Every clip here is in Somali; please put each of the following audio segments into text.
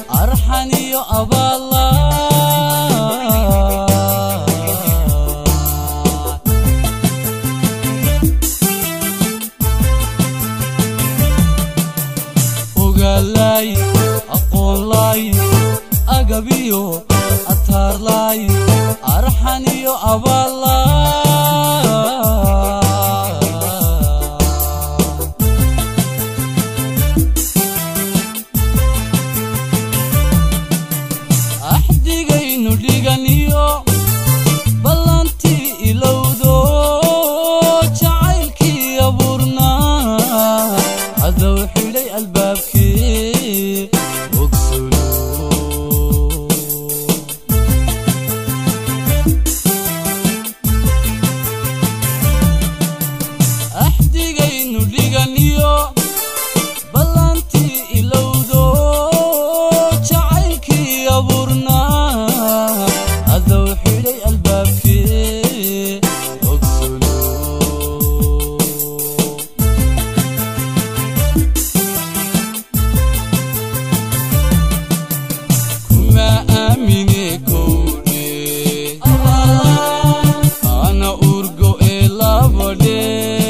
arxan iyo abaala ogaalay aqoonlay agabiyo ataarlay arxan iyo abaala axdigaynu dhiganiyo ballantii ilowdo jacaylkii abuurnaa cadow xidhay albaabkii ogsolo axdigaynu dhiganiyo ballantii ilowdo jacaylkii abuurnaa cadow xidhay albaabkii ogsolo kuma aamine kowdhe ana urgo ee labadhe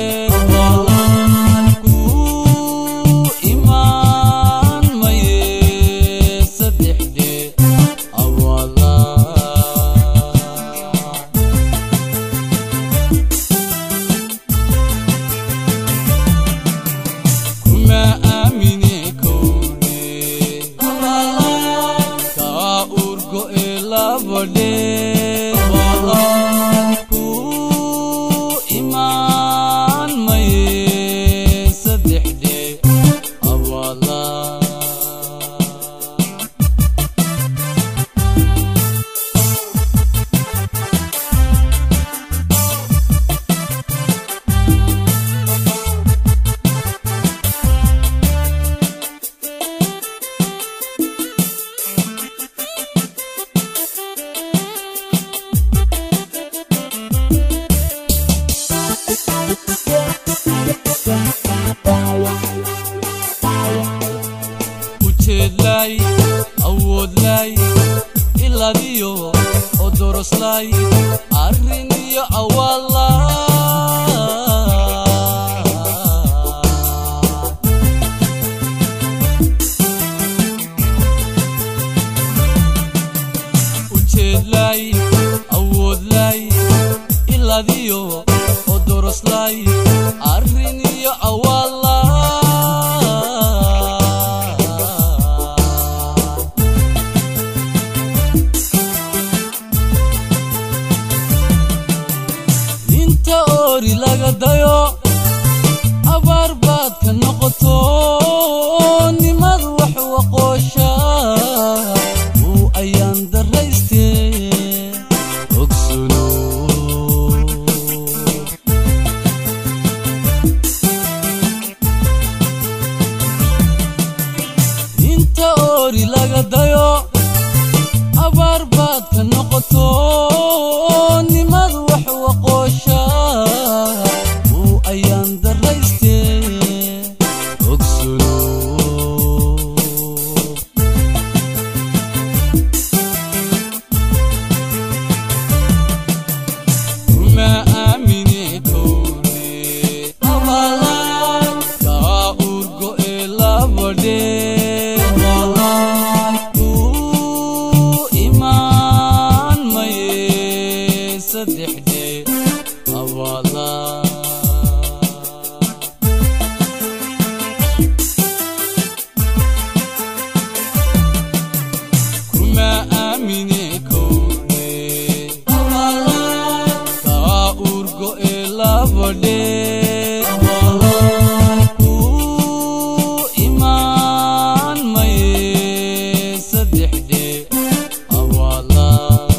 ku imaan maye saddexdhe awala kuma aamine kowdhe kaa urgo ee labadhe ku imaan maye saddexdhe awala ujeedlay awoodlay iladiyo odoroslay arrin iyo awaala ujeedlay awoodlay iladiyo odoroslay arrin iyo awaala inta oori laga dayo abaar baad ka noqoto nimad wax waqoosha uu ayaan darayste ogsuno inta oori laga dayo abaar baad ka noqoto nimad wax waqoosha uu ayaan darayste ogsuno kuma aamine kowdhe kaa urgo ee labadhe ku imaan maye saddexdhe awala kuma aamine kowdhe kaa urgo ee labadhe ku imaan maye saddexdhe awala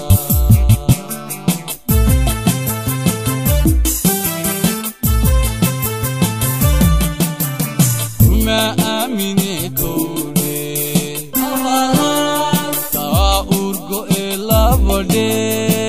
kuma aamine kowdhe kaa urgo ee labadhe